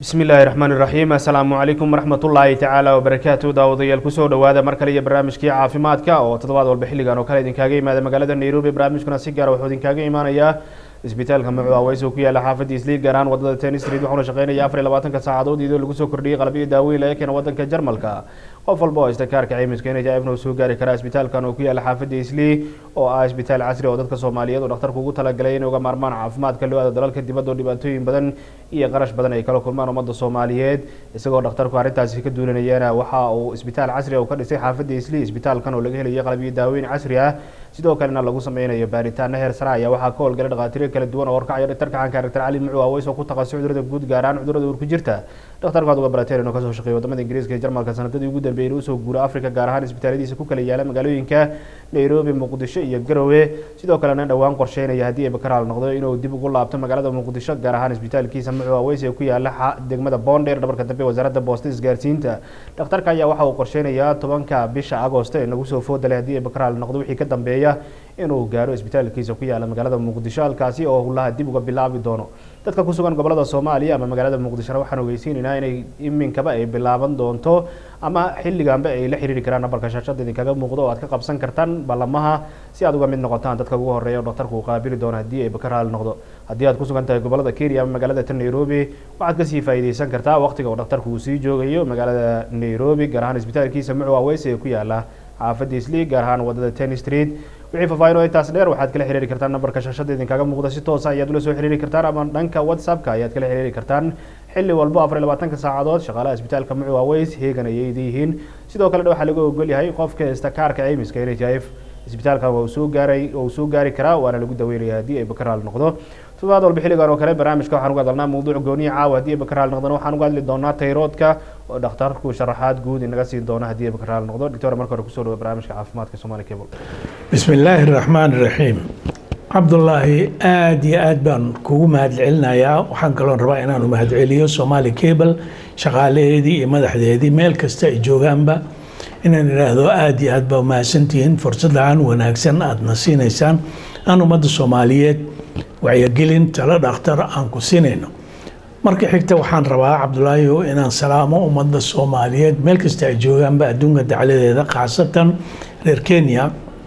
bismi illaahi raxmaani raxiim assalaamu calaykum waraxmatullaahi tacaala wabarakaatu daawadayaal kusoo dhowaada mar kale iyo barnaamijkii caafimaadka oo toddobaad walba xilligan oo kale idinkaaga imaada magaalada nairobi barnaamijkuna si gaara wuxuu idinkaaga imaanayaa isbitaalka magcu aweys oo ku yaala xaafadda isliid gaar ahaan wadada ten street waxauna shaqeynaya afar iyo labaatanka saacadood iyadoo lagu soo kordhiyey qalabyo daaweyn laga keena wadanka jarmalka qof walba oo haysta kaarka caymiska n h f na uu soo gaari karaa isbitaalkan oo ku yaala xaafadda islii oo ah isbitaal casri oo dadka soomaaliyeed oo dhakhtarku ugu talagalay inay uga maarmaan caafimaadka loo aado dalalka dibadda oo dhibaatooyin badan iyo qarash badan ay kala kulmaan ummadda soomaaliyeed isagoo dhakhtarku arrintaasi ka duulinayana waxa uu isbitaal casri oo ka dhisay xaafadda islii isbitaalkan oo laga helayo qalabyo daaweyn casri ah sidoo kalena lagu sameynayo baaritaano heer sare ayaa waxaa ka howlgalay dhakhaatiiro kala duwan oo horkacaya dhaktarka caanka dr cali mucu aweys oo ku takhasusay cudurada guud gaar ahaan cudurada uur ku jirta dhakhtarku aad uga barateen inuu kasoo shaqeeyo wadamada ingiriiska iyo jarmalka sanadadii ugu dambeeyay inuu usoo guuro africa gaar ahaan isbitaaladiisa ku kala yaala magaalooyinka nairobi muqdisho iyo garowe sidoo kalena dhowaan qorsheynaya haddii ay bakaraal noqdo inuu dib ugu laabto magaalada muqdisho gaar ahaan isbitaalkiisa mucu aweys ee ku yaala degmada boondheer dhabarka dambe wasaaradda boosta isgaarsiinta dhakhtarka ayaa waxa uu qorsheynayaa tobanka bisha agosto ee nagu soo foodalay haddii ay bakaraal noqdo wixii ka dambeeya inuu gaaro isbitaalkiisa ku yaala magaalada muqdisho halkaasi oo hulaha dib uga bilaabi doono dadka ku sugan gobolada soomaaliya ama magaalada muqdishona waxaan ogeysiinaynaa inay iminkaba ay bilaaban doonto ama xilliganba ay la xiriiri karaan nabarka shaashada idinkaga muuqdo oo aad ka qabsan kartaan ballamaha si aad uga mid noqotaan dadka ugu horeeya oo dhakhtarku uu qaabili doono haddii ay bakaraal noqdo haddii aad ku sugan tahay gobolada kenya ama magaalada tan nairobi waxaad kasii faa'iideysan kartaa waqtiga uu dhakhtarku uu sii joogayo magaalada nairobi gaar ahaan isbitaalkiisa mucu aweys ee ku yaala xaafadda isli gaar ahaan wadada ten street wixii faafaahin oo intaas dheer waxaad kala xiriiri kartaan nambarka shaashada idinkaga muuqda si toosa ayaad ula soo xiriiri kartaan ama dhanka whatsappka ayaad kala xiriiri kartaan xilli walbo afar iyo labaatanka saacadood shaqaalaha isbitaalka mucu aweys heegan ayay yihiin sidoo kalena waxaa lagu ogol yahay qofka haysta kaarka caymiska n h f isbitaalkan waa uu soo gaaray waa uu soo gaari karaa waana lagu daweynaya haddii ay bakaraal noqdo toddobaad walba xilligan oo kale barnaamijka waxaan uga hadalnaa mawduuc gooniya caawa haddii ay bakaraal noqdona waxaan uga hadli doonaa tayroodka oo dhakhtarku sharaxaad guud inaga siin doona haddii ay bakaraal noqdo doctor marka hore kusoo dhawo barnaamijka caafimaadka somali cable bismi illaahi raxmaan raxiim cabdullaahi aada iyo aad baan kugu mahadcelinayaa waxaan kaloon rabaa inaanu mahadceliyo somaali cable shaqaalaheedii iyo madaxdeedii meel kasta ay joogaanba inaan idhaahdo aada iyo aad baa mahadsantihiin fursadaan wanaagsan aadna siinaysaan aan ummadda soomaaliyeed wacyigelin talo dhakhtar aan ku siinayno marka xigta waxaan rabaa cabdulaahi inaan salaamo ummadda soomaaliyeed meel kasta ay joogaanba adduunka dacladeeda khaasatan reer kenya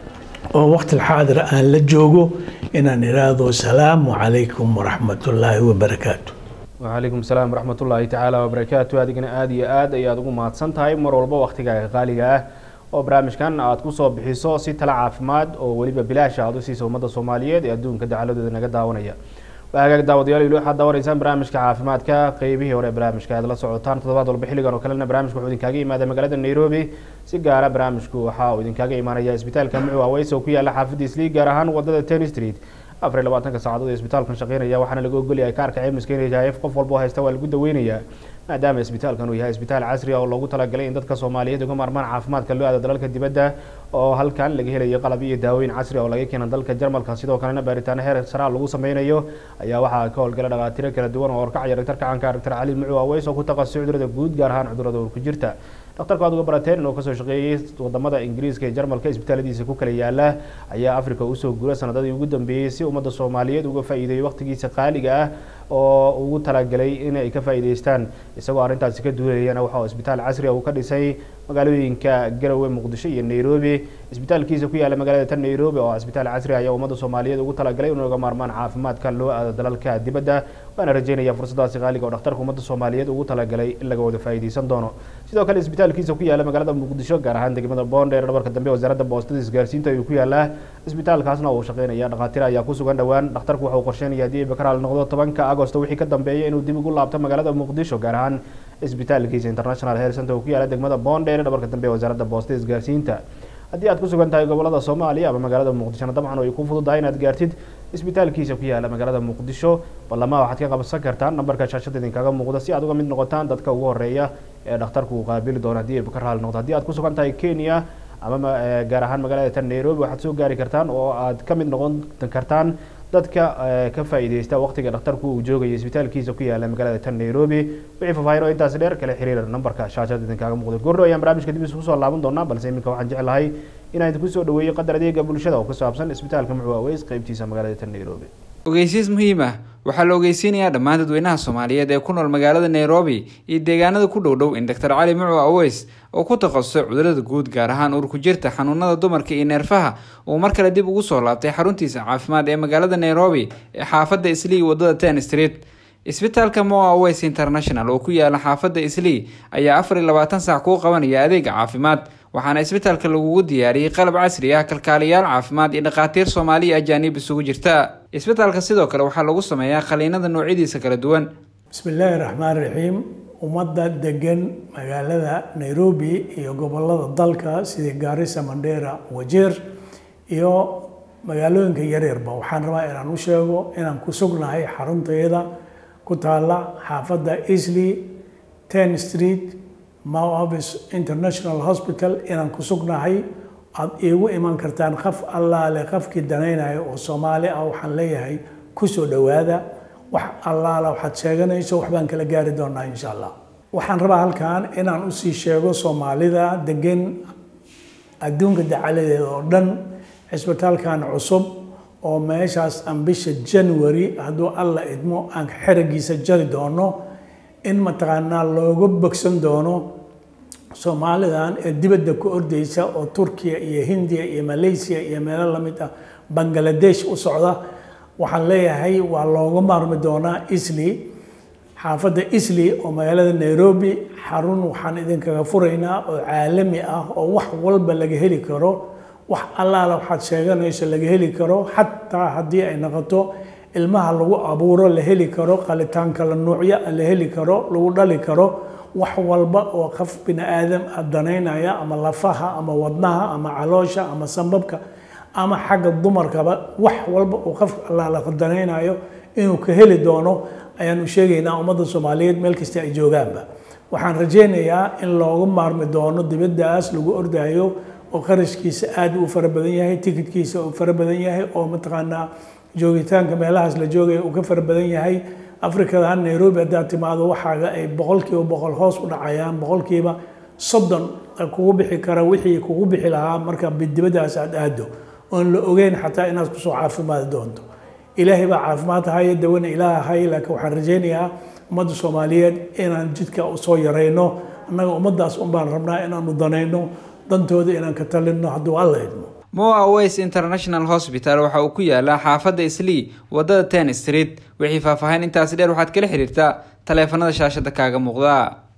oo waqti xaadir aan la joogo inaan idhaahdo salaamu calaykum waraxmatullaahi wabarakaatu wacalaykum salaam waraxmatullaahi tacaala wabarakaatu adigana aada iyo aad ayaad ugu mahadsan tahay mar walba waqtigaaga qaaliga ah oo barnaamijkan aad kusoo bixiso si tala caafimaad oo weliba bilaasha aad u siisa ummadda soomaaliyeed ee adduunka dacaladooda naga daawanaya waa hagaag daawadayaal ili waxaad daawanaysaan barnaamijka caafimaadka qeybihii hore barnaamijka aad la socotaan toddobaad walba xilligan oo kalena barnaamijka wuxuu idinkaaga imaada magaalada nairobi si gaara barnaamijku waxa uu idinkaaga imaanaya isbitaalka mucu aweys oo ku yaala xaafadda isliig gaar ahaan wadada ten street afar iyo labaatanka saacadood ee isbitaalkan shaqeynaya waxaana laga ogolyahay kaarka caymiska n h f qof walba oo haysta waa lagu daweynayaa maadaama isbitaalkan uu yahay isbitaal casri ah oo loogu talagalay in dadka soomaaliyeed uga maarmaan caafimaadka loo aado dalalka dibadda oo halkan laga helayo qalab iyo daaweyn casri oo laga keena dalka jarmalka sidoo kalena baaritaano heer saraa lagu sameynayo ayaa waxaa ka howlgala dhakhaatiiro kala duwan oo horkacaya dhaktarka caanka dr cali mucu aweys oo ku takhasusay cudurada guud gaar ahaan cudurada uur ku jirta dhakhtarku aad uga barateen inuu kasoo shaqeeyey wadamada ingiriiska ee jarmalka isbitaaladiisa ku kala yaala ayaa africa usoo gura sanadadii ugu dambeeyey si ummadda soomaaliyeed uga faa'iideeyo waqtigiisa qaaliga ah oo ugu talagalay in ay ka faa'iideystaan isagoo arrintaasi ka duulayana waxa uu isbitaal casri uu ka dhisay magaalooyinka garowe muqdisho iyo nairobi isbitaalkiisa ku yaala magaalada tan nairobi oo isbitaal casri ayaa ummadda soomaaliyeed ugu talagalay inuu uga maarmaan caafimaadka loo aado dalalka dibadda waana rajeynaya fursadaasi qaaliga oo dhakhtarka ummadda soomaaliyeed ugu talagalay in laga wada faa'iideysan doono sidoo kale isbitaalkiisa ku yaala magaalada muqdisho gaar ahaan degmada boondheer dhabarka dambe wasaaradda boostada isgaarsiinta ayuu ku yaalaa isbitaalkaasna uu shaqeynaya dhakhaatiir ayaa ku sugan dhowaan dhakhtarku waxa uu qorsheynaya haddii ay bakaraal noqdo tobanka agosto wixii ka dambeeya inuu dib ugu laabto magaalada muqdisho gaar ahaan isbitaalkiisa international health center oo ku yaala degmada boondheer dhabarka dambe wasaaradda boostada isgaarsiinta haddii aad ku sugan tahay gobolada soomaaliya ama magaalada muqdishona dabcan ay ku fududahay inaad gaartid isbitaalkiisa ku yaala magaalada muqdisho ballama waxaad ka qabsan kartaan nambarka shaashada idinkaga muuqda si aad uga mid noqotaan dadka ugu horeeya ee dhakhtarku uu qaabili doono haddii ay bakaraal noqdo haddii aad ku sugan tahay kenya ama gaar ahaan magaalada tan nairobi waxaad soo gaari kartaan oo aad ka mid noqon kartaan dadka ka faa'iideysta waqtiga dhakhtarku uu joogayo isbitaalkiisa ku yaala magaalada tan nairobi wixii faahfaahin oo intaas dheer kala xiriira nambarka shaashada idinkaga muuqda goordho ayaan barnaamijka dib isku soo laaban doonaa balse iminka waxaan jeclahay inaan idinku soo dhaweeyo qadar adeega bulshada oo ku saabsan isbitaalka mucu aweys qeybtiisa magaalada tan nairobi ogeysiis muhiim ah waxaa la ogeysiinayaa dhammaan dadweynaha soomaaliyeed ee ku nool magaalada nairobi iyo deegaanada ku dhow dhow in doctor cali mucu aweys oo ku takhasusay cudurada guud gaar ahaan uurku jirta xanuunada dumarka iyo neerfaha uu mar kale dib ugu soo laabtay xaruntiisa caafimaad ee magaalada nairobi ee xaafadda islii wadada ten street isbitaalka moa aweys international oo ku yaala xaafadda islii ayaa afar iyo labaatan saac kuu qabanaya adeega caafimaad waxaana isbitaalka lagugu diyaariyey qalab casri ah kalkaaliyaal caafimaad iyo dhakhaatiir soomaali iyo ajaanib isugu jirta isbitaalka sidoo kale waxaa lagu sameeyaa khaliinada noocyadiisa kala duwan bismi illaahi raxmaan raxiim ummadda degan magaalada nairobi iyo gobolada dalka sida gaarisa mandheera wajeer iyo magaalooyinka yaryarba waxaan rabaa inaan u sheego inaan ku sugnahay xaruntayada ku taala xaafadda easley ten street moavis international hospital inaan ku sugnahay aada iigu iman kartaan qaf allaale qafkii danaynaya oo soomaali ah waxaan leeyahay kusoo dhowaada wax allaala waxaad sheeganayso waxbaan kala gaari doonaa insha allah waxaan rabaa halkan inaan usii sheego soomaalida degan adduunka dacaladeeda oo dhan cisbitaalkan cusub oo meeshaas aan bisha january hadduu alla idmo aan xeragiisa jari doono in mataqaanaa looga bogsan doono soomaalidan ee dibadda ku ordeysa oo turkiya iyo hindiya iyo malaysia iyo meelo lamid ah bangaladesh u socda waxaan leeyahay waa looga maarmi doonaa isli xaafadda isli oo magaalada nairobi xarun waxaan idinkaga furaynaa oo caalami ah oo wax walba laga heli karo wax allaala waxaad sheeganayso laga heli karo xataa haddii ay noqoto ilmaha lagu abuuro la heli karo qalitaan kala nuucya la heli karo lagu dhali karo wax walba oo qof bini aadam ah danaynaya ama lafaha ama wadnaha ama caloosha ama sambabka ama xagga dumarkaba wax walba uu qof allaala danaynayo inuu ka heli doono ayaanu sheegaynaa ummadda soomaaliyeed meel kasta ay joogaanba waxaan rajaynayaa in looga maarmi doono dibaddaas lagu ordayo oo qarashkiisa aada u fara badan yahay tikidkiisa uu fara badan yahay oo mataqaanaa joogitaanka meelahaas la joogaya uu ka fara badan yahay afrikadan nairobi haddaad timaado waxaaga ay boqolkiiba boqol hoos u dhacayaan boqolkiiba soddon kugu bixi kara wixii kugu bixi lahaa marka dibaddaas aad aado oon la ogeyn xataa inaad kusoo caafimaadi doonto ilaahay baa caafimaad haya dawana ilaah haya laakiin waxaan rajaynayaa ummadda soomaaliyeed inaan jidka usoo yarayno annaga ummaddaas unbaan rabnaa inaanu danayno dantooda inaan ka talinno hadduu alla idmo moa aweys international hospital waxa uu ku yaalaa xaafadda islii wadada ten street wixii faahfaahin intaasi dheer waxaad kala xiriirtaa taleefanada shaashada kaaga muuqda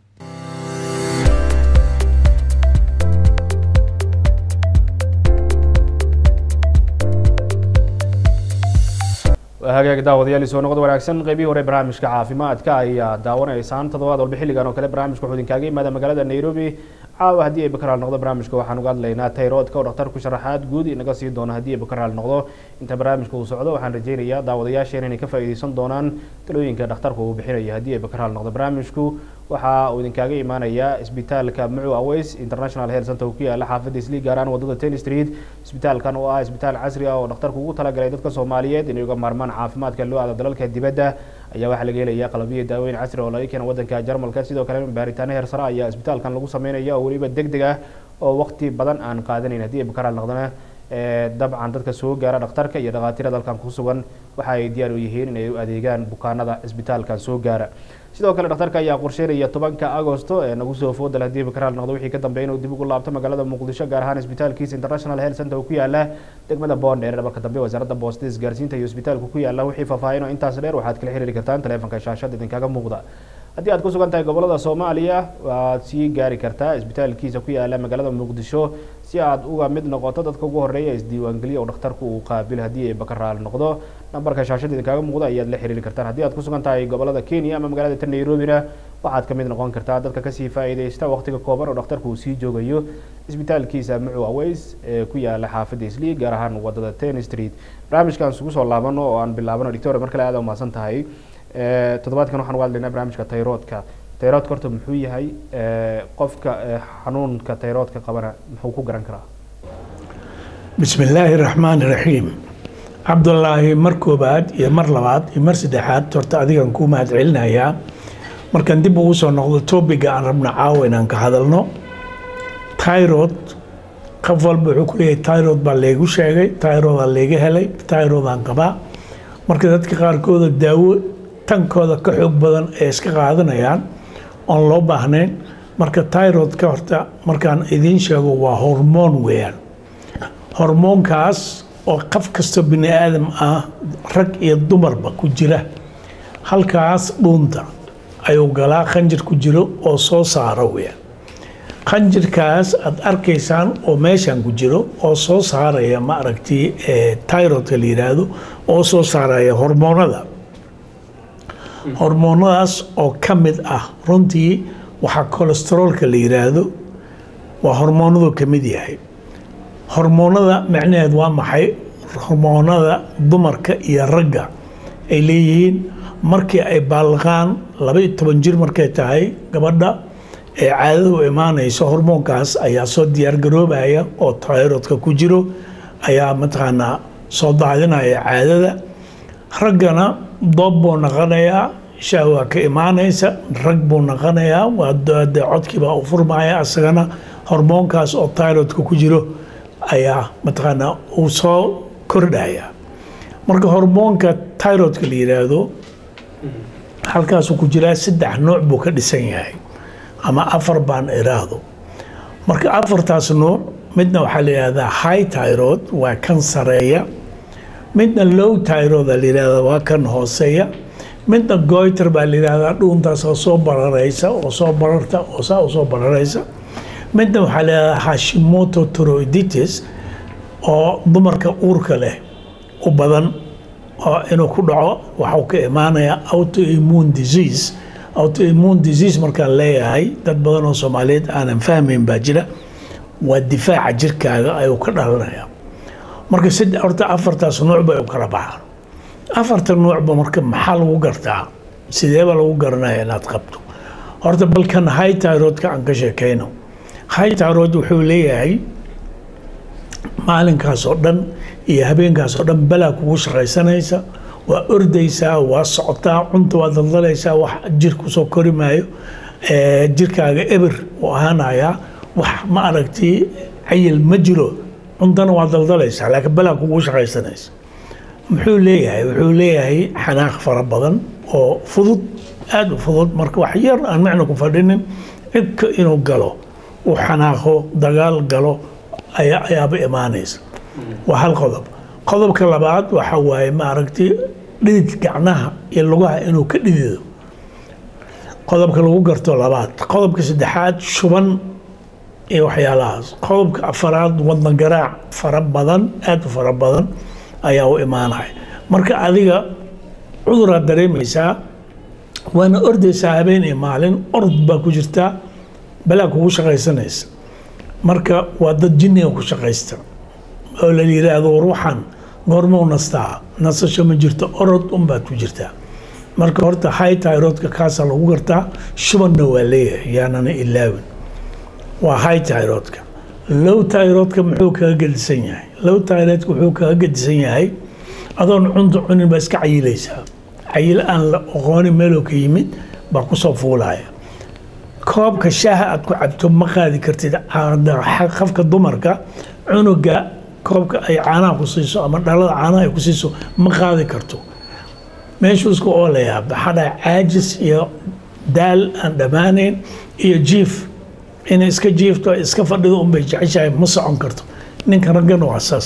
hagaag daawadayaal soo noqod wanaagsan qeybihii hore barnaamijka caafimaadka ayaa daawanaysaan toddobaad walba xilligan oo kale barnaamijka wuxuu idinkaaga yimaada magaalada nairobi caawa haddii ay bakaraal noqdo barnaamijka waxaan uga hadlaynaa tayroodka oo dhakhtarku sharaxaad guud inaga sii doono haddii ay bakaraal noqdo inta barnaamijka uu socdo waxaan rajaynayaa daawadayaasheen inay ka faa'iideysan doonaan talooyinka dhakhtarku uu bixinayo haddii ay bakaraal noqdo barnaamijku waxa uu idinkaaga imaanayaa isbitaalka mucu aweys international health center ku yaala xaafadda islii gaaraan wadada ten street isbitaalkan oo ah isbitaal casri ah oo dhakhtarku ugu talagalay dadka soomaaliyeed inay uga maarmaan caafimaadka loo aado dalalka dibadda ayaa waxaa laga helaya qalabyo daaweyn casri oo laga keena wadanka jarmalka sidoo kale baaritaano heersare ayaa isbitaalkan lagu sameynaya oo weliba deg deg ah oo waqti badan aan qaadanayn haddii ay bakaraal noqdona dabcan dadka soo gaara dhakhtarka iyo dhakhaatiirada halkan ku sugan waxa ay diyaar u yihiin inay u adeegaan bukaanada isbitaalkan soo gaara sidoo kale dhakhtarka ayaa qorsheynaya tobanka agosto ee nagu soo foodal haddii bakaraal noqdo wixii ka dambeeya inuu dib ugu laabto magaalada muqdisho gaar ahaan isbitaalkiisa international health center oo ku yaala degmada boondheer dhabarka dambe wasaaradda boostada isgaarsiinta iyo isbitaalku ku yaala wixii faahfaahin oo intaas dheer waxaad kala xiriiri kartaan taleefanka shaashada idinkaga muuqda haddii aad ku sugan tahay gobolada soomaaliya waad sii gaari kartaa isbitaalkiisa ku yaala magaalada muqdisho si aad uga mid noqoto dadka ugu horeeya isdiiwaangeliya oo dhakhtarku uu qaabil haddii ay bakaraal noqdo nambarka shaashada idinkaaga muuqda ayaad la xiriiri kartaan haddii aad ku sugan tahay gobolada kenya ama magaalada ta nairobina waxaad ka mid noqon kartaa dadka kasii faa'iideysta waqtiga kooban oo dhakhtarku uu sii joogayo isbitaalkiisa mucu aweys ee ku yaala xaafadda islii gaar ahaan wadada ten street barnaamijkan isugu soo laabano oo aan bilaabano doctor mar kale aad umahadsan tahay toddobaadkan waxaan uga hadlaynaa barnaamijka tayroodka tayroodka horta muxuu yahay qofka xanuunka tayroodka qabana muxuu ku garan karaa bismi illaahi raxmaani raxiim cabdulaahi mar koobaad iyo mar labaad iyo mar saddexaad horta adigan kuu mahad celinayaa markaan dib ugu soo noqdo topiga aan rabno caawa inaan ka hadalno tyrod qof walba wuxuu ku leeyahay tyrod baa laygu sheegay tyrodaa layga helay tyrodaan qabaa marka dadka qaarkooda daawo tankooda ka xoog badan ay iska qaadanayaan oon loo baahnayn marka tyrodka horta markaan idiin sheego waa hormoon weeyaan hormoonkaas oo qof kasta bini aadam ah rag iyo dumarba ku jira halkaas dhuunta ayuu galaa khanjir ku jiro oo soo saara weeyaan khanjirkaas aad arkaysaan oo meeshan ku jiro oo soo saaraya ma aragti tyrodka la yidhaahdo oo soo saaraya hormoonada hormoonadaas oo ka mid ah runtii waxaa kolesteroolka la yidhaahdo waa hormoonadu ka mid yahay hormoonada macnaheed waa maxay hormoonada dumarka iyo ragga ay leeyihiin markii ay baaliqaan laba iyo toban jir markay tahay gabadha ee caadada u imaanayso hormoonkaas ayaa soo diyaargaroobaya oo tayrodka ku jiro ayaa mataqaanaa soo daadinaya caadada raggana doob buu naqanayaa shahwa ka imaanaysa rag buu naqanayaa waa de codkiibaa u furmaya asagana hormoonkaas oo tyrodka ku jiro ayaa mataqaanaa uu soo kordhaya marka hormoonka tyrodka la yidhaahdo halkaasuu ku jiraa saddex nooc buu ka dhisan yahay ama afar baan iraahdo marka afartaas nuuc midna waxaa la yidhahdaa high tyrod waa kan sareeya midna low tyrod la yidhahdaa waa kan hooseeya midna goiter baa la yidhahdaa dhuuntaas oo soo bararaysa oo soo bararta oo saa u soo bararaysa midna waxaa la yidhahdaa hashimoto toroiditis oo dumarka uurka leh u badan oo inuu ku dhaco waxuu ka imaanayaa autoimmune disease autoimmune disease markaan leeyahay dad badan oo soomaaliyeed aanan fahmayn baa jira waa difaaca jirkaaga ayuu ka dhalanaya marka sid horta afartaas nuuc bay u kala baxaan afarta nuucba marka maxaa lagu gartaa sideeba lagu garanaya inaad qabto horta balkan high tyrodka aan ka sheekayno high tyrod wuxuu leeyahay maalinkaas oo dhan iyo habeenkaas oo dhan balaa kugu shaqaysanaysa waa ordaysaa waa socotaa cunta waa daldalaysaa wax jir kusoo kori maayo jirkaaga eber uu ahaanayaa wax ma aragti cayil ma jiro cuntana waa daldalaysaa laakiin balaa kugu shaqaysanaysa muxuu leeyahay wuxuu leeyahay xanaaq fara badan oo fudud aada u fudud marka wax yar aan macna ku fadhinin cidka inuu galo uu xanaaqo dagaal galo ayaa ayaaba imaanaysa waa hal qodob qodobka labaad waxa waaye ma aragti dhidid gacnaha iyo lugaha inuu ka dhidido qodobka lagu garto labaad qodobka saddexaad shuban iyo waxyaalahaas qodobka afaraad wadna garaac fara badan aada u fara badan ayaa u imaanaya marka adiga cuduraad dareemaysaa waana ordaysaa habeen iyo maalin orod baa ku jirtaa balaa kugu shaqaysanaysa marka waa dad jinniga ku shaqaysta oo la yidhaahdo war waxaan goormau nastaa nasasho ma jirto orod unbaad ku jirtaa marka horta high tyrodka kaasaa lagu gartaa shubanna waa leeyahay yaanana ilaawin waa high tyrodka low tyrodka muxuu kaga gedisan yahay low tyrodka wuxuu kaga gedisan yahay adoon cunta cunin baa iska cayilaysaa cayil aan la aqoonin meeloo ka yimid baa kusoo fuulaya koobka shaaha aad ku cabto ma qaadi kartid qafka dumarka cunuga koobka ay caanaha ku siiso ama dhalada caanaha ay ku siiso ma qaadi karto meeshuu isku oolayaa baxadha caajis iyo daal aan dhammaanayn iyo jiif inay iska jiifto iska fadhido unbay jeceshahay ma socon karto ninka raggana waa saas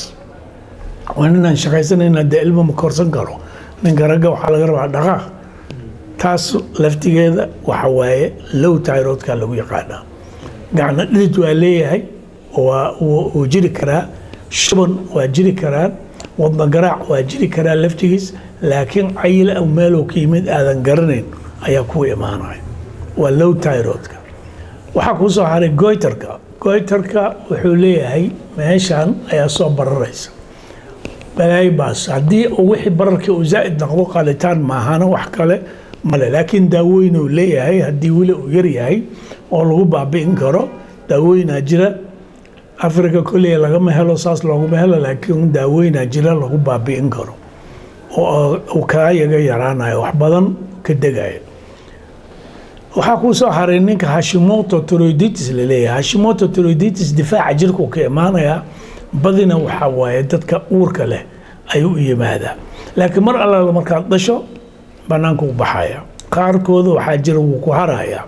waa ninaan shaqaysanayna dee ilmo ma korsan karo ninka ragga waxaa laga rabaa dhaqaaq taas laftigeeda waxa waaye low tyrodka lagu yaqaanaa gacna dhidid waa leeyahay waa wuu jiri karaa shuban waa jiri karaan wadna garaac waa jiri karaa laftigiis laakiin cayil aw meeloo ka yimid aadan garanayn ayaa ku imaanaya waa low tyrodka waxaa kuu soo haray goyterka goyterka wuxuu leeyahay meeshan ayaa soo bararaysa balaayibaas haddii wixii bararkii uu zaa'id noqdo qalitaan maahana wax kale male laakiin daawooyin uu leeyahay haddii weli uu yar yahay oo lagu baabi'in karo daawooyinaa jira africa koley lagama helo saas looguma helo laakiin daawooyinaa jira lagu baabi'in karo oo uu kaa yaga yaraanayo wax badan ka degaya waxaa kuu soo haray ninka hashimoto toroiditis laleeyahay hashimoto toroiditis difaaca jirkuu ka imaanayaa badina waxaa waaye dadka uurka leh ayuu u yimaadaa laakiin mar allaala markaad dhasho bannaanka u baxaya qaarkooda waxaa jira wuu ku harayaa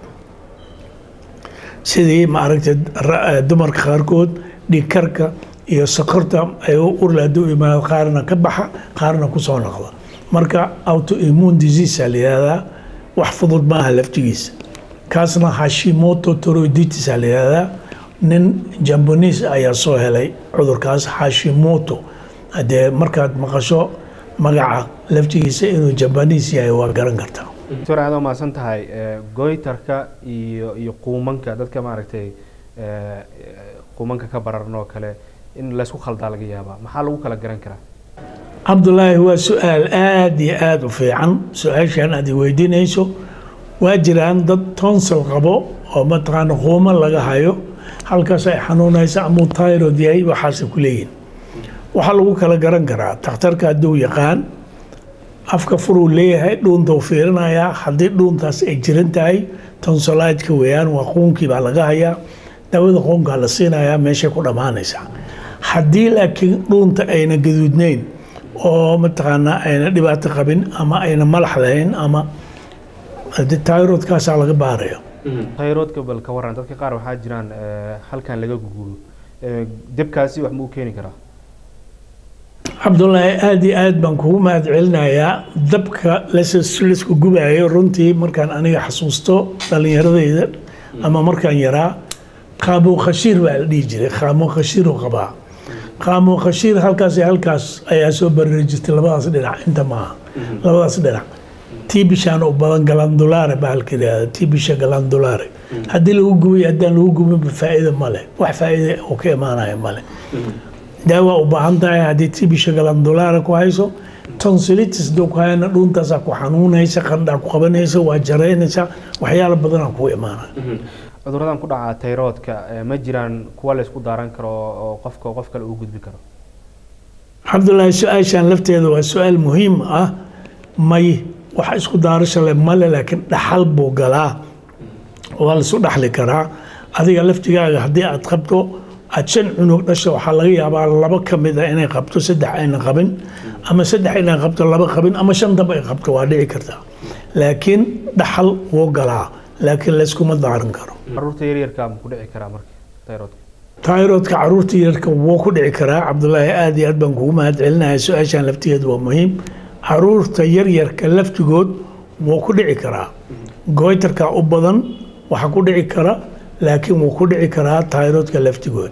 sidii maaragtay ra- dumarka qaarkood dhiigkarka iyo sokorta ay urle hadduu imaado qaarna ka baxa qaarna kusoo noqda marka autoimmune disease aa la yihahdaa wax fudud maaha laftigiisa kaasna hashimoto toroiditis aa la yihahdaa nin jambonis ayaa soo helay cudurkaas hashimoto haddee markaad maqasho magaca laftigiisa inuu jambanis yahay waa garan kartaa doctor aad umahadsan tahay goytarka iyo iyo quumanka dadka maaragtay quumanka ka bararan oo kale in laysku khaldaa laga yaabaa maxaa lagu kala garan karaa cabdulaahi waa su-aal aada iyo aada u fiican su-aashan aad i weydiinayso waa jiraan dad tonsel qabo oo mataqaana quuma laga hayo halkaas ay xanuunaysa amuu tyrod yahay waxaasay ku leeyihin waxaa lagu kala garan karaa takhtarka hadduu yaqaan afka furuu leeyahay dhuunta u fiirinayaa haddii dhuuntaas ay jiran tahay tonsolaidka weeyaan waa quunkii baa laga hayaa daawada quunkaa la siinayaa meeshay ku dhammaanaysaa haddii laakiin dhuunta ayna gaduudnayn oo mataqaanaa ayna dhibaato qabin ama ayna malax lahayn ama tyrodkaasaa laga baaraya tayroodka bal ka waran dadka qaar waxaa jiraan halkan laga guguulo debkaasi wax muu keeni karaa cabdulaahi aada iyo aad baan kugu mahad celinayaa dabka laisku gubayo runtii markaan aniga xasuusto dhalinyaradayda ama markaan yaraa qaamuun khashiir baa la dhihi jiray qaamuun khashiiruu qabaa qaamuun khashiir halkaas iyo halkaas ayaa soo barari jirtay labadaas dhinac inta maaha labadaas dhinac tibishaan u badan galandulaare baa halka yidhahda tibisha galandulaare haddii lagu gubay haddaan lagu gubinba faa'iida male wax faa'iida oo ka imaanaya male daawa u baahan tahay haddii tibisha galandulaare ku hayso tonsilitis doo ku hayana dhuuntaasaa ku xanuunaysa qandhaa ku qabanaysa waa jaraynaysa waxyaala badanaa kugu imaanaya cuduradan ku dhaca tayroodka ma jiraan kuwa laysku daaran karo oo qofka qof kale uu gudbi karo cabdulaahi su-aashan lafteeda waa su-aal muhiim ah may wax isku daarasho le male laakiin dhaxal buu galaa waa laisu dhaxli karaa adiga laftigaaga haddii aad qabto aad shan cunug dhasho waxaa laga yaabaa laba ka mid a inay qabto saddex ayna qabin ama saddex inay qabto laba qabin ama shan daba ay qabto waa dhici kartaa laakiin dhaxal wuu galaa laakiin layskuma daaran karo caruurta yaryarka ma ku dhici karaa marka tayroodka tayrodka caruurta yarka wuu ku dhici karaa cabdulaahi aada iyo aad baan kugu mahad celinaya su-aashan laftigeedu waa muhiim caruurta yaryarka laftigood wuu ku dhici karaa goytarka u badan waxa ku dhici kara laakiin wuu ku dhici karaa tayrodka laftigood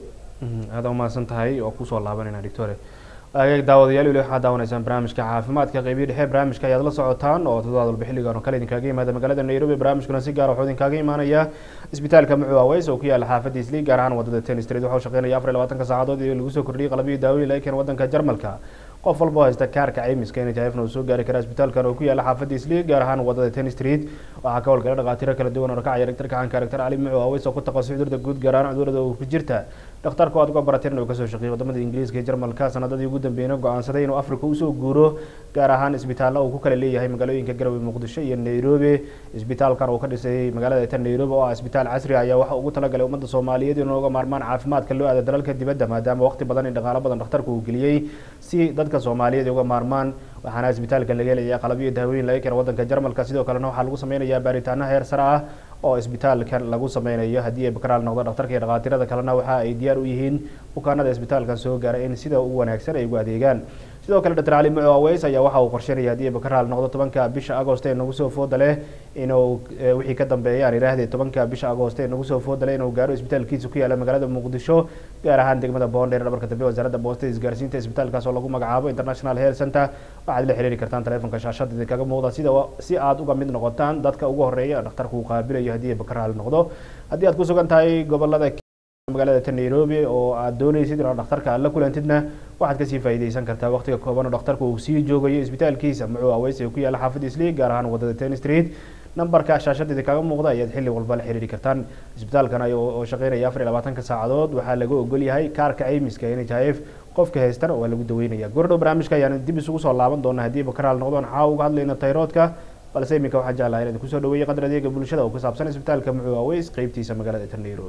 aada umahadsan tahay oo kusoo laabanayna doctore daawadayaal weli waxaad daawanaysaan barnaamijka caafimaadka qeybiyo dhexe barnaamijka ayaad la socotaan oo toddobaad walba xilligan oo kale idinkaaga yimaada magaalada nairobi barnaamijkuna si gaar wuxuu idinkaaga imaanaya isbitaalka mucu aweys oo ku yaala xaafadda isli gaar ahaan wadada ten street waxau shaqeynaya afar iyo labaatanka saacadood iyo lagu soo kordhiyay qalabyo daawooyin laga keena wadanka jarmalka qof walba oo haysta kaarka caymiska nhifna uu soo gaari karaa isbitaalkan oo ku yaala xaafadda isli gaar ahaan wadada ten street waxaa ka howlgala dhakhaatiiro kala duwan oo rakacaya dhaktarka xanka dhaktar cali mucu aweys oo ku taqasay cudurda guud gaar ahaan cudurada uu ku jirta dhakhtarku aad uga barateen uu kasoo shaqeeyay wadamada ingiriiska iyo jarmalka sanadadii ugu dambeeyna go-aansaday inuu afrika usoo guuro gaar ahaan isbitaallo uu ku kala leeyahay magaalooyinka garowe muqdisho iyo nairobi isbitaalkan uu ka dhisay magaalada tan nairobi oo ah isbitaal casri ayaa waxa ugu talagalay ummadda soomaaliyeed inuu uga maarmaan caafimaadka loo aada dalalka dibadda maadaama waqti badan iyo dhaqaalo badan dhakhtarku uu geliyey si dadka soomaaliyeed uga maarmaan waxaana isbitaalka laga helayaa qalabyo daawooyin laga keena wadanka jarmalka sidoo kalena waxaa lagu sameynayaa baaritaano heer sare ah oo isbitaalkan lagu sameynayo haddii ay bakaraal noqdo dhaktarka iyo dhakhaatiirada kalena waxa ay diyaar u yihiin bukaanada isbitaalkan soo gaara in sida ugu wanaagsan ay ugu adeegaan sidoo kale dr cali muco aweys ayaa waxa uu qorsheynaya haddii ay bakaraal noqdo tobanka bisha agost ee nagu soo fooda leh inuu wixii ka dambeeya aan idhaahdee tobanka bisha agost ee nagu soo fooda leh inuu gaaro isbitaalkiisa ku yaala magaalada muqdisho gaar ahaan degmada boondheer dhabarka dambe wasaaradda boostada isgaarsiinta isbitaalkaas oo lagu magacaabo international health center waxaad la xiriiri kartaan taleefonka shaashada idinkaga muuqda sida si aad uga mid noqotaan dadka ugu horeeya dhakhtarku uu qaabilayo haddii ay bakaraal noqdo haddii aad ku sugan tahay gobolada magaalada ta nairobi oo aad doonaysid inaad dhakhtarka aad la kulantidna waxaad kasii faa'iidaysan kartaa waqtiga kooban oo dhakhtarku uu sii joogayo isbitaalkiisa muxuu aweys ee ku yaala xaafadda isli gaar ahaan wadada ten street nambarka shaashada idinkaga muuqda ayaad xilli walba la xiriiri kartaan isbitaalkan oo shaqeynaya afar iyo labaatanka saacadood waxaa laga ogol yahay kaarka caymiska n h f qofka haystana waa lagu daweynaya goordhow barnaamijka ayaan dib isugu soo laaban doona haddii bakaraal noqdon xaa uga hadlayna tayroodka balse iminka waxaa jeclahay inaad kusoo dhaweeyay qadar adeega bulshada oo ku saabsan isbitaalka muxuu aweys qeybtiisa magaalada ta nairobi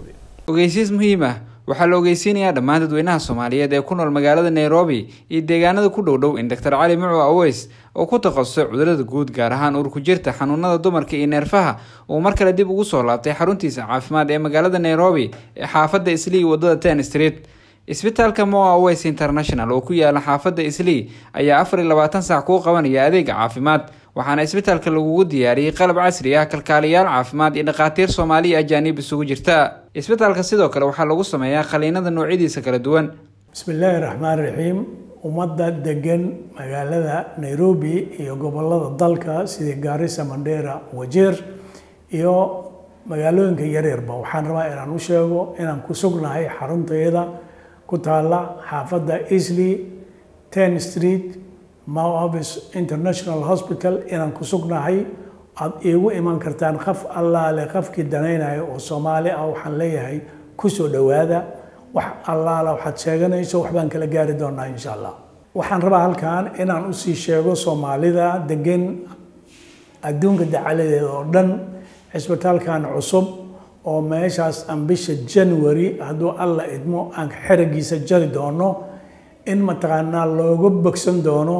ogeysiis muhiim ah waxaa la ogeysiinayaa dhammaan dadweynaha soomaaliyeed ee ku nool magaalada nairobi iyo deegaanada ku dhow dhow in doctor cali mucu aweys oo ku takhasusay cudurada guud gaar ahaan uur ku jirta xanuunada dumarka iyo neerfaha uu mar kale dib ugu soo laabtay xaruntiisa caafimaad ee magaalada nairobi ee xaafadda islii wadada ten street isbitaalka moa aweys international oo ku yaala xaafadda islii ayaa afar iyo labaatan saac kuu qabanaya adeega caafimaad waxaana isbitaalka lagugu diyaariyey qalab casri ah kalkaaliyaal caafimaad iyo dhakhaatiir soomaaliya ajaanib isugu jirta isbitaalka sidoo kale waxaa lagu sameeyaa qaliinada noocyadiisa kala duwan bismi illaahi raxmaan raxiim ummadda degan magaalada nairobi iyo gobolada dalka sida gaarisa mandheera wajeer iyo magaalooyinka yaryarba waxaan rabaa inaan u sheego inaan ku sugnahay xaruntayada ku taala xaafadda easley ten street movis international hospital inaan ku sugnahay aada iigu iman kartaan qaf allaale qafkii danaynayo oo soomaali ah waxaan leeyahay kusoo dhowaada wax allaala waxaad sheeganayso waxbaan kala gaari doonaa insha allah waxaan rabaa halkan inaan usii sheego soomaalida degan adduunka dacaladeeda oo dhan cisbitaalkan cusub oo meeshaas aan bisha january hadduu alla idmo aan xeragiisa jari doono in mataqaanaa looga bogsan doono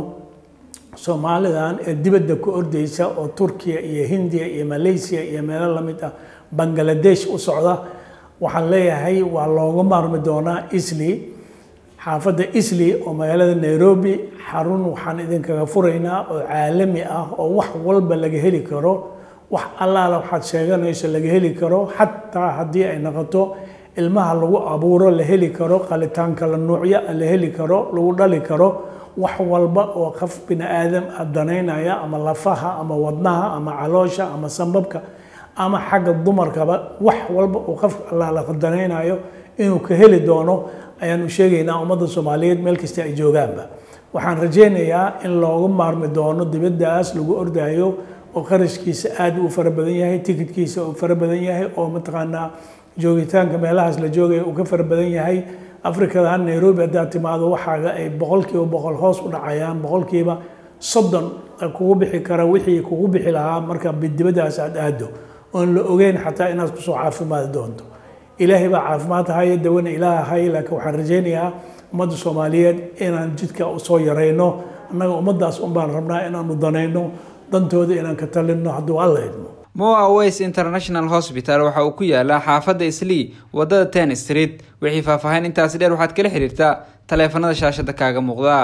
soomaalidan ee dibadda ku ordeysa oo turkiya iyo hindiya iyo malaysia iyo meelo lamid ah bangaladesh u socda waxaan leeyahay waa looga maarmi doonaa isli xaafadda isli oo magaalada nairobi xarun waxaan idinkaga furaynaa oo caalami ah oo wax walba laga heli karo wax allaala waxaad sheeganayso laga heli karo xataa haddii ay noqoto ilmaha lagu abuuro la heli karo qalitaan kala nuucya la heli karo lagu dhali karo wax walba oo qof bini aadam ah danaynaya ama lafaha ama wadnaha ama caloosha ama sambabka ama xagga dumarkaba wax walba uu qof allaala danaynayo inuu ka heli doono ayaanu sheegaynaa ummadda soomaaliyeed meel kasta ay joogaanba waxaan rajaynayaa in looga maarmi doono dibaddaas lagu ordayo oo qarashkiisa aad u fara badan yahay tikidkiisa uu fara badan yahay oo mataqaanaa joogitaanka meelahaas la joogaya uu ka fara badan yahay afrikadan nairobi haddaad timaado waxaaga ay boqolkiiba boqol hoos u dhacayaan boqolkiiba soddon kugu bixi kara wixii kugu bixi lahaa marka dibaddaas aad aado oon la ogeyn xataa inaad kusoo caafimaadi doonto ilaahay baa caafimaad haya dawana ilaah hay laakiin waxaan rajaynayaa ummadda soomaaliyeed inaan jidka usoo yarayno annaga ummaddaas unbaan rabnaa inaanu danayno dantooda inaan ka talinno hadduu alla idmo moa aweys international hospital waxa uu ku yaalaa xaafadda islii wadada ten street wixii faahfaahin intaasi dheer waxaad kala xiriirtaa taleefanada shaashada kaaga muuqda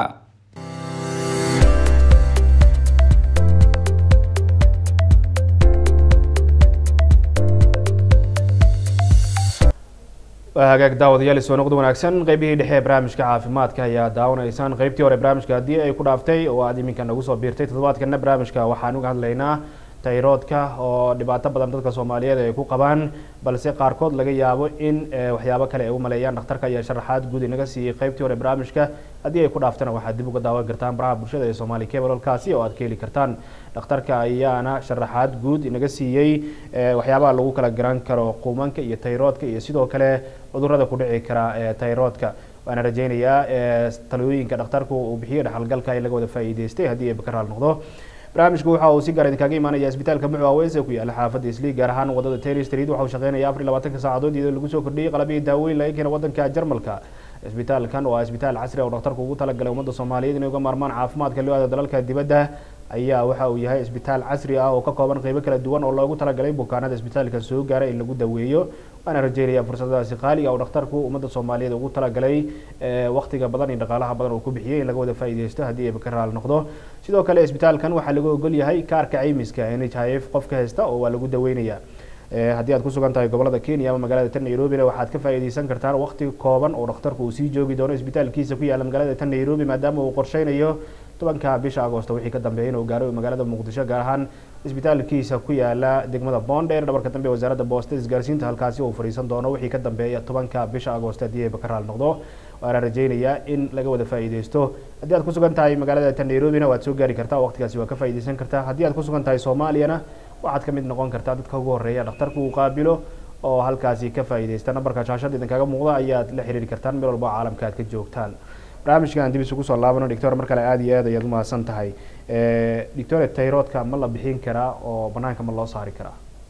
hagaag daawadayaal soo noqdo wanaagsan qeybihii dhexe ee barnaamijka caafimaadka ayaa daawanaysaan qeybtii hore barnaamijka haddii ay ku dhaaftay oo aad iminka nagu soo biirtay toddobaadkana barnaamijka waxaan uga hadlaynaa tayroodka oo dhibaato badan dadka soomaaliyeed ay ku qabaan balse qaarkood laga yaabo in waxyaabo kale ay u maleeyaan dhakhtarka ayaa sharaxaad guud inaga siiyey qeybtii hore barnaamijka haddii ay ku dhaaftana waxaad dib uga daawan kartaan baraha bulshada ee soomaali cablolkaasi oo aad ka heli kartaan dhakhtarka ayaana sharaxaad guud inaga siiyey waxyaabaha lagu kala garan karo quumanka iyo tayroodka iyo sidoo kale cudurada ku dhici kara ee tayroodka waana rajaynayaa talooyinka dhakhtarku uu bixiyo dhexalgalka in laga wada faa'iideystay haddii ay bakaraal noqdo barnaamijku waxa uu si gaar idinkaga imaanaya isbitaalka mucu aweys ee ku yaala xaafadda isli gaar ahaan wadada taylor street waxa uu shaqeynaya afar iyo labaatanka saacadood iyadoo lagu soo kordhiyey qalabihii daaweyn laga keena wadanka jarmalka isbitaalkan oo ah isbitaal casri ah oo dhakhtarku ugu talagalay ummadda soomaaliyeed inay uga maarmaan caafimaadka loo aado dalalka dibadda ayaa waxa uu yahay isbitaal casri ah oo ka kooban qeybo kala duwan oo loogu talagalay bukaanada isbitaalka soo gaara in lagu daweeyo waana rajeynaya fursadaasi qaaliga oo dhakhtarku ummadda soomaaliyeed ugu talagalay waqtiga badan iyo dhaqaalaha badan uu ku bixiyey in laga wada faa'iideysto haddii ay bakaraal noqdo sidoo kale isbitaalkan waxaa lagu ogol yahay kaarka caymiska n h i f qofka haysta oo waa lagu daweynaya haddii aad ku sugan tahay gobolada kenya ama magaalada tan nairobina waxaad ka faa'iideysan kartaan waqti kooban oo dhakhtarku uu sii joogi doono isbitaalkiisa ku yaala magaalada tan nairobi maadaama uu qorsheynayo tobanka bisha agoosto wixii ka dambeeyay inuu gaaro magaalada muqdisho gaar ahaan isbitaalkiisa ku yaala degmada bondheer dhabarka dambe wasaaradda boosta isgaarsiinta halkaasi uu fadhiisan doono wixii ka dambeeya tobanka bisha agoosto haddii ay bakaraal noqdo waana rajeynayaa in laga wada faa'iideysto haddii aad ku sugan tahay magaalada tan nairobina waad soo gaari kartaa waqtigaasi waa ka faa'iideysan kartaa haddii aad ku sugan tahay soomaaliyana waxaad ka mid noqon kartaa dadka ugu horreeya dhakhtarku uu qaabilo oo halkaasi ka faa'iideysta nambarka shaashada idinkaga muuqda ayaad la xiriiri kartaan meel walba caalamka aad ka joogtaan barnaamijkan dib isugu soo laabano doctor mar kale aada iyo aad ayaad umahadsan tahay doctor tayroodka ma la bixin karaa oo banaanka ma loo saari karaa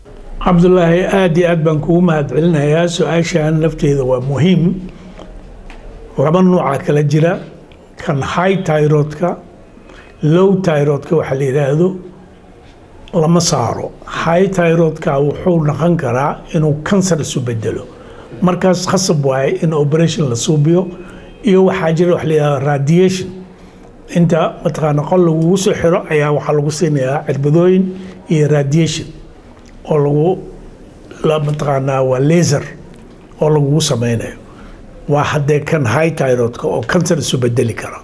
cabdulaahi aada iyo aad baan kugu mahadcelinayaa su-aashan lafteeda waa muhiim laba nuuca kala jira kan high tyrodka low tyrodka waxaa la yidhaahdo lama saaro high tyrodka wuxuu noqon karaa inuu kansar isu bedelo markaas khasab waaye in operation la suubiyo iyo waxaa jira wax la yidhahdo radiation inta mataqaana qol lagugu soo xiro ayaa waxaa lagu siinayaa cirbadooyin iyo radiation oo lagu la mataqaanaa waa laser oo lagugu sameynayo waa haddee kan high tyrodka oo kansar isu bedeli kara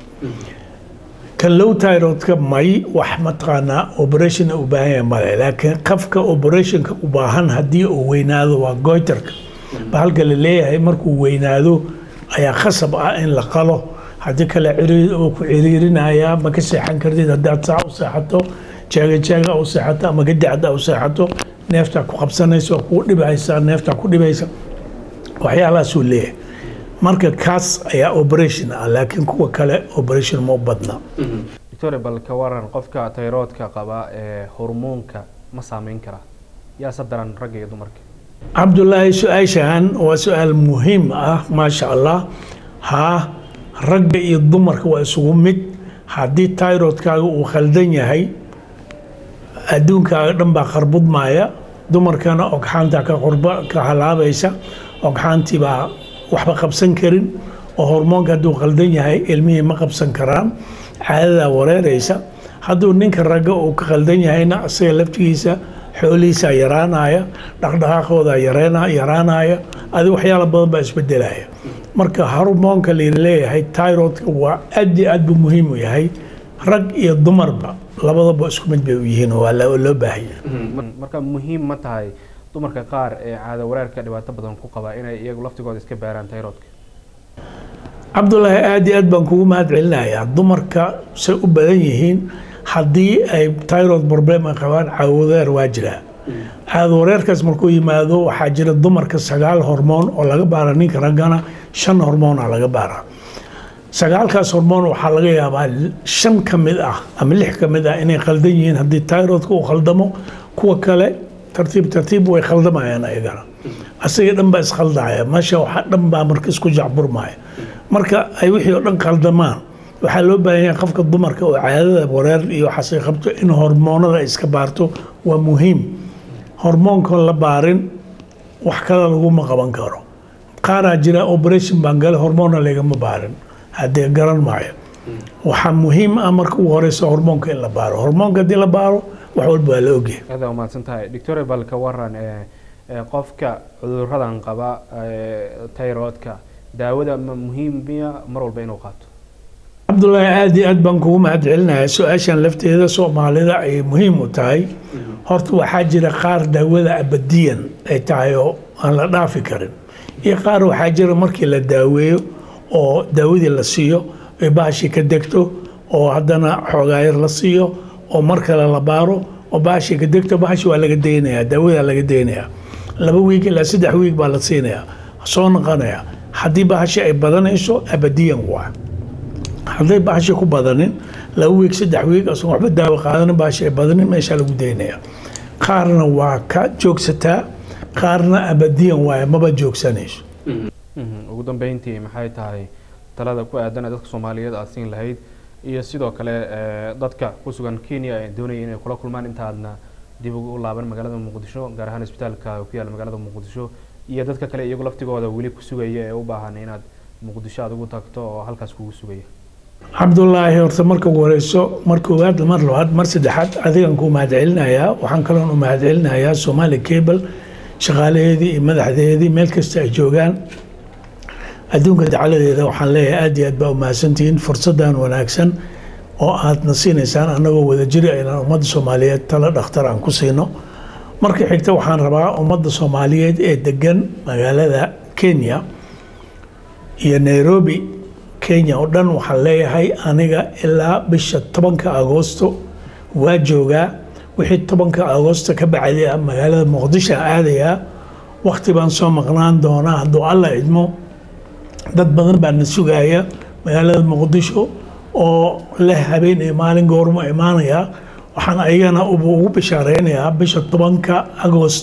kan low tyrodka may wax mataqaanaa operation u baahan yahay male laakiin qafka operationka u baahan haddii uu weynaado waa goyterka bahalka la leeyahay markuu weynaado ayaa khasab ah in la qalo haddii kale ciriir uu ku ciriirinayaa ma ka seexan kartid haddaad saa u seexato jeega jeega u seexato ama gadacda u seexato neeftaa ku qabsanaysa waa kuu dhibaysaa neeftaa ku dhibaysa waxyaalahaasuu leeyahay marka kaas ayaa operation ah laakiin kuwa kale operation ma u badna doctor bal ka waran qofka tayroodka qaba ee hormoonka ma saameyn karaa yaase daran ragga iyo dumarka cabdulaahi su-aashan waa su-aal muhiim ah maasha allah haa ragga iyo dumarka waa isugu mid haddii tyrodkaaga uu khaldan yahay adduunkaaga dhan baa kharbudmaya dumarkana ogxaanta ka qorba ka halaabaysa ogxaantii baa waxba qabsan karin oo hormoonka hadduu khaldan yahay ilmihii ma qabsan karaan caadadaa wareeraysa hadduu ninka ragga uu ka khaldan yahayna isaga laftigiisa xoolihiisaa yaraanaya dhaqdhaqaaqooda yaraanaya adi waxyaala badan baa isbedelaya marka hormoonka laleeyahay tyrodka waa aad iyo aad buu muhiim u yahay rag iyo dumarba labadaba isku mid bay u yihiin waa loo baahanya marka muhiim ma tahay dumarka qaar ee caada wareerka dhibaato badan ku qaba inay iyagu laftigooda iska baaraan tayroodka cabdulaahi aad iyo aad baan kugu mahad celinayaa dumarka say u badan yihiin haddii ay tyrod problem ay qabaan caawadeer waa jiraa caadawareerkaas markuu yimaado waxaa jira dumarka sagaal hormoon oo laga baara ninka raggana shan hormoona laga baara sagaalkaas hormoon waxaa laga yaabaa shan ka mid ah ama lix ka mid ah inay khaldan yihiin haddii tyrodka uu khaldamo kuwa kale tartiib tartiib way khaldamayaan ayagana asaga dhan baa iskhaldaya meesha waxa dhan baa marka isku jacburmaya marka ay wixii oo dhan khaldamaan waxaa loo baahan yahay qofka dumarka oo caadada wareer iyo waxaas ay qabto in hormoonada iska baarto waa muhiim hormoonkan la baarin wax kale laguma qaban karo qaaraa jira operation baan gale hormoonna lagama baarin haddee garan maayo waxaa muhiim ah marka ugu horeysa hormoonka in la baaro hormoonka haddii la baaro wax walba waa la ogyahay aad baa umahadsan tahay doctor bal ka waran qofka cuduradan qaba tayroodka daawada ma muhiim miya mar walba inuu qaato cabdulaahi aad iyo aad baan kugu mahad celinayaa su-aashan lafteeda soomaalida ayay muhiim u tahay horta waxaa jira qaar daawada abadiyan ay tahay oo aan la dhaafi karin iyo qaar waxaa jira markii la daaweeyo oo daawadii la siiyo ay bahashii ka degto oo haddana xoogaayar la siiyo oo mar kale la baaro oo bahashii ka degto bahashi waa laga daynayaa daawadaa laga daynayaa laba wiig ilaa saddex wiig baa la siinayaa soo noqonaya haddii bahashi ay badanayso abadiyan waa hadday bahashi ku badanin laba wiig saddex wiig asoon waxba daawo qaadanin bahashi ay badanin meeshaa lagu daynaya qaarna waa ka joogsataa qaarna abadiyan waaye maba joogsanayso ugu dambeyntii maxay tahay talada ku aadan ee dadka soomaaliyeed aad siin lahayd iyo sidoo kale dadka ku sugan kenya ay doonaya inay kula kulmaan intaadna dib ugu laaban magaalada muqdisho gaar ahaan isbitaalka ku yaalla magaalada muqdisho iyo dadka kale iyagu laftigooda weli ku sugaya ee u baahan inaad muqdisho aad ugu tagto oo halkaas kugu sugaya cabdulaahi horta marka ugu horeyso mar koowaad mar labaad mar saddexaad adigan ku mahad celinayaa waxaan kaloon u mahad celinayaa somaali cable shaqaalaheedii iyo madaxdeedii meel kasta ay joogaan adduunka dacaladeeda waxaan leeyahay aad iyo aad baa umahadsantihiin fursadan wanaagsan oo aadna siinaysaan annagoo wadajiri inaan ummadda soomaaliyeed tala dhakhtar aan ku siino marka xigta waxaan rabaa ummadda soomaaliyeed ee degan magaalada kenya iyo nairobi kenya oo dhan waxaan leeyahay aniga ilaa bisha tobanka agoosto waa joogaa wixii tobanka agoosto ka bacday ah magaalada muqdisho aadayaa wakti baan soo maqnaan doonaa hadduu alla idmo dad badan baa na sugaaya magaalada muqdisho oo leh habeen iyo maalin goormo imaanaya waxaan ayagana ugu bishaareynayaa bisha tobanka agost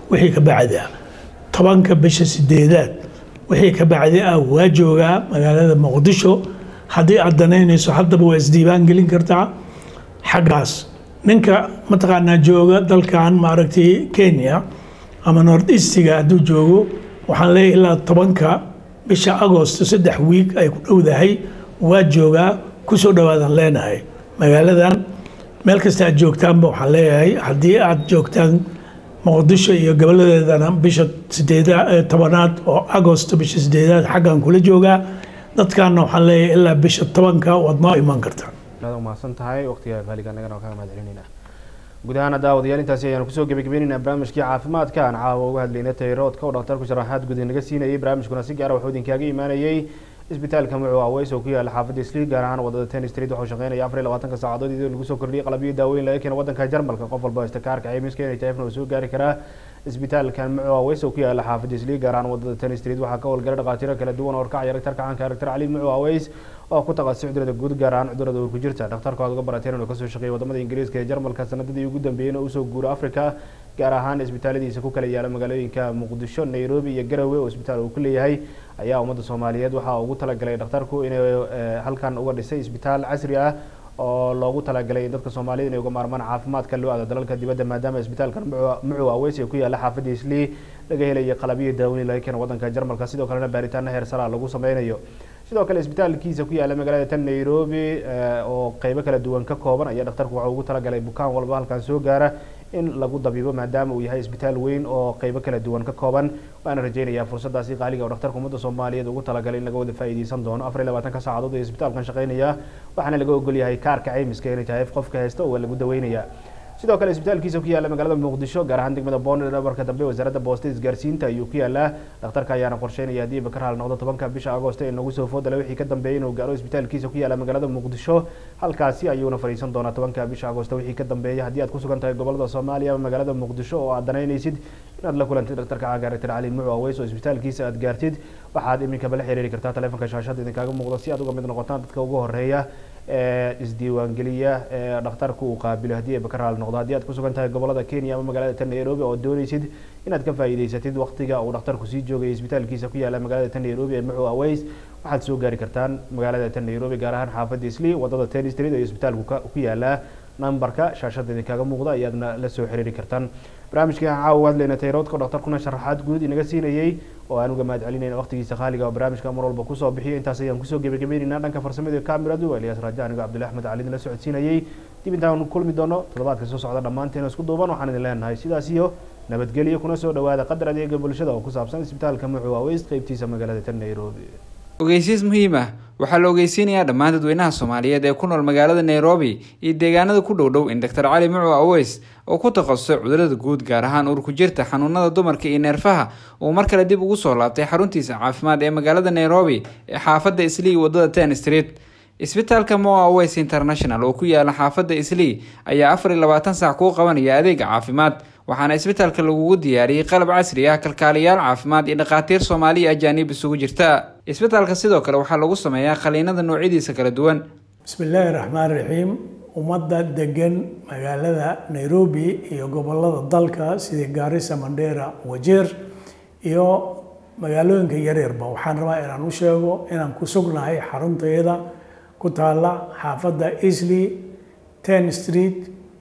wixii ka bacdi ah tobanka bisha sideedaad wixii ka bacdi ah waa joogaa magaalada muqdisho haddii aad danaynayso haddaba waa isdiiwaan gelin kartaa xaggaas ninka mataqaanaa jooga dalkan maaragtay kenya ama north eastiga hadduu joogo waxaan leeyahay ilaa tobanka bisha agosto saddex wiig ay ku dhowdahay waa joogaa kusoo dhawaadaan leenahay magaaladan meel kasta aad joogtaanba waxaan leeyahay haddii aad joogtaan muqdisho iyo goboladeedana bisha sideeda tobanaad oo agosto bisha sideedaad xaggan kula joogaa dadkaana waxaan leeyahay ilaa bisha tobanka waad noo iman kartaan aad umahadsan tahay waqtiga qaaliga nagana waa kaga mahad celinayna guud ahaan daawadayaal intaasi ayaanu kusoo gebagabeynayna barnaamijkii caafimaadka aan caawa uga hadlaynay tayroodka oo dhakhtarku sharaxaad guud naga siinayay barnaamijkuna si gaara wuxuu idinkaaga imaanayay isbitaalka mucu aweys oo ku yaala xaafadda isli gaar ahaan wadada ten street waxuu shaqeynaya afar iyo labaatanka saacadood iyadoo lagu soo kordhiyay qalabyo daaweyn laga keena wadanka jarmalka qof walba haysta kaarka caymiska inay taefna uu soo gaari karaa isbitaalkan mucu aweys oo ku yaala xaafadda isli gaar ahaan wadada ten street waxaa ka howlgala dhakhaatiiro kala duwan oo horkacaya daktarka caanka daktar cali mucu aweys oo ku taqasay cudurada guud gaar ahaan cudurada uur ku jirta dhakhtarka aad uga barateen inuu kasoo shaqeeyay wadamada ingiriiska ee jarmalka sanadadii ugu dambeeyeyna usoo guuro africa gaar ahaan isbitaaladiisa ku kala yaala magaalooyinka muqdisho nairobi iyo garowe oo isbitaal uu ku leeyahay ayaa ummadda soomaaliyeed waxaa ugu talagalay dhakhtarku inay halkan uga dhisay isbitaal casri ah oo loogu talagalay in dadka soomaaliyed inay uga maarmaan caafimaadka loo aado dalalka dibadda maadaama isbitaalkan mucu aweys ee ku yaala xaafadda islii laga helayo qalabyo daaweyn laga keena wadanka jarmalka sidoo kalena baaritaano heer sara lagu sameynayo sidoo kale isbitaalkiisa ku yaala magaalada tan nairobi oo qeybo kala duwan ka kooban ayaa dhakhtarku waxa ugu talagalay bukaan walba halkan soo gaara in lagu dabiibo maadaama uu yahay isbitaal weyn oo qeybo kala duwan ka kooban waana rajeynayaa fursadaasi qaaliga oo dhakhtarka ummadda soomaaliyeed ugu talagalay in laga wada faa'iideysan doono afar iyo labaatanka saacadood ee isbitaalkan shaqeynaya waxaana laga ogol yahay kaarka caymiska inay tahay qofka haysta oo lagu daweynayaa sidoo kale isbitaalkiisa ku yaala magaalada muqdisho gaar ahaan degmada boonder dhabarka dambe wasaaradda boostada isgaarsiinta ayuu ku yaalaa dhakhtarka ayaana qorsheynaya haddii bakar hal noqdo tobanka bisha agosto ee nagu soo foodale wixii ka dambeeyay inuu gaaro isbitaalkiisa ku yaala magaalada muqdisho halkaasi ayuuna fadhiisan doonaa tobanka bisha agosto wixii ka dambeeya haddii aad ku sugan tahay gobolada soomaaliya ama magaalada muqdisho oo aad danaynaysid inaad la kulantid dhakhtarka caaga daktar cali mucu aweys oo isbitaalkiisa aad gaartid waxaad iminkaba la xiriiri kartaa taleefonka shaashada idinkaaga muuqda si aad uga mid noqotaan dadka ugu horeeya ee isdiiwaangeliya ee dhakhtarku uu qaabilo haddii ay bakar hal noqdo haddii aad ku sugan tahay gobolada kenya ama magaalada tan nairobi oo doonaysid inaad ka faa'iideysatid waqtiga uu dhakhtarku sii joogay isbitaalkiisa ku yaala magaalada tan nairobi ee mucu aweys waxaad soo gaari kartaan magaalada tan nairobi gaar ahaan xaafadda isli wadada ten street iyo isbitaalku ku yaalaa nambarka shaashada idinkaaga muuqda ayaadna la soo xiriiri kartaan barnaamijkii aan caawa hadlayna tayroodka dhakhtarkuna sharaxaad guud inaga siinayay oo aan uga mahad celinayna waqtigiisa qaaliga oo barnaamijka mar walba kusoo bixiyo intaas ayaan kusoo gebagabeynayna dhanka farsamada kamiradu eliyaas raaja anigo cabdullahi axmed cali idin la socodsiinayay dib intaan kulmi doono toddobaadka soo socda dhammaanteena isku duuban waxaan idin leenahay sidaas iyo nabadgelyo kuna soo dhawaada qadar adeega bulshada oo ku saabsan isbitaalka mucu aweys qeybtiisa magaalada tan nairobi ogeysiis muhiim ah waxaa la ogeysiinayaa dhammaan dadweynaha soomaaliyeed ee ku nool magaalada nairobi iyo deegaanada ku dhow dhow in doctor cali mucu aweys oo ku takhasusay cudurada guud gaar ahaan uur ku jirta xanuunada dumarka iyo neerfaha uu mar kale dib ugu soo laabtay xaruntiisa caafimaad ee magaalada nairobi ee xaafadda islii wadada ten street isbitaalka moa aweys international oo ku yaala xaafadda islii ayaa afar iyo labaatan saac kuu qabanaya adeega caafimaad waxaana isbitaalka lagugu diyaariyey qalab casri ah kalkaaliyaal caafimaad iyo dhakhaatiir soomaali iyo ajaanib isugu jirta isbitaalka sidoo kale waxaa lagu sameeyaa qaliinada noocyadiisa kala duwan bismi illaahi raxmaan raxiim ummadda degan magaalada nairobi iyo gobolada dalka sida gaarisa mandheera wajeer iyo magaalooyinka yaryarba waxaan rabaa inaan u sheego inaan ku sugnahay xaruntayada ku taala xaafadda easley ten street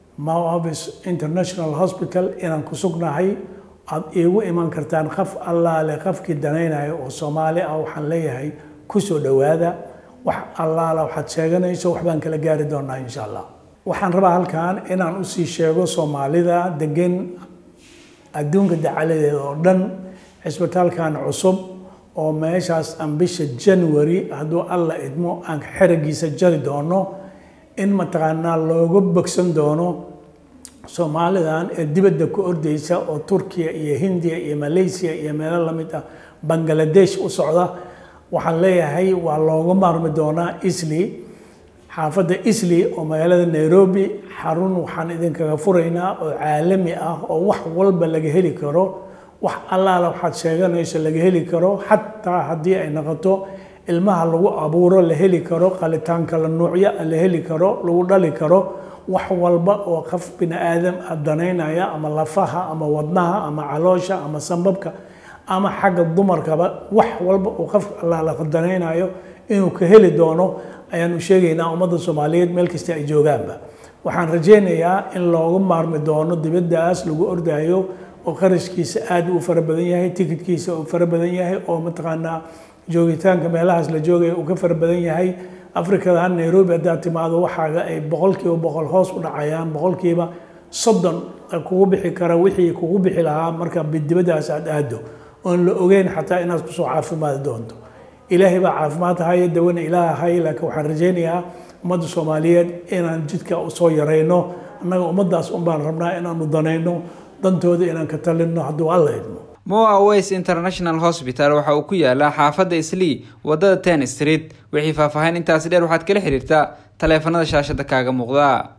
moavis international hospital inaan ku sugnahay aada iigu iman kartaan qaf allaale qafkii danaynaya oo soomaali ah waxaan leeyahay kusoo dhowaada wax allaala waxaad sheeganayso waxbaan kala gaari doonaa insha allah waxaan rabaa halkan inaan usii sheego soomaalida degan adduunka dacaladeeda oo dhan cisbitaalkan cusub oo meeshaas aan bisha january hadduu alla idmo aan xeragiisa jari doono in mataqaanaa looga bogsan doono soomaalidan ee dibadda ku ordeysa oo turkiya iyo hindiya iyo malaysia iyo meelo lamid ah bangaladesh u socda waxaan leeyahay waa looga maarmi doonaa isli xaafadda isli oo magaalada nairobi xarun waxaan idinkaga furaynaa oo caalami ah oo wax walba laga heli karo wax allaala waxaad sheeganayso laga heli karo xataa haddii ay noqoto ilmaha lagu abuuro la heli karo qalitaanka la nuucya la heli karo lagu dhali karo wax walba oo qof bini aadam ah danaynaya ama lafaha ama wadnaha ama caloosha ama sambabka ama xagga dumarkaba wax walba uu qof allaala danaynayo inuu ka heli doono ayaanu sheegaynaa ummadda soomaaliyeed meel kasta ay joogaanba waxaan rajaynayaa in loogu maarmi doono dibaddaas lagu ordayo oo qarashkiisa aad u fara badan yahay tikidkiisa uu fara badan yahay oo mataqaanaa joogitaanka meelahaas la joogaya uu ka fara badan yahay afrikadan nairobi haddaad timaado waxaaga ay boqolkiiba boqol hoos u dhacayaan boqolkiiba soddon kugu bixi kara wixii kugu bixi lahaa marka dibaddaas aad aado oon la ogeyn xataa inaad kusoo caafimaadi doonto ilaahay baa caafimaad haya dawana ilaah haya laakiin waxaan rajaynayaa ummadda soomaaliyeed inaan jidka soo yarayno annaga ummaddaas un baan rabnaa inaanu danayno dantooda inaan ka talinno hadduu alla idmo moa ways international hosbital waxa uu ku yaalaa xaafadda islii wadada ten street wixii faahfaahin intaasi dheer waxaad kala xiriirtaa taleefanada shaashada kaaga muuqda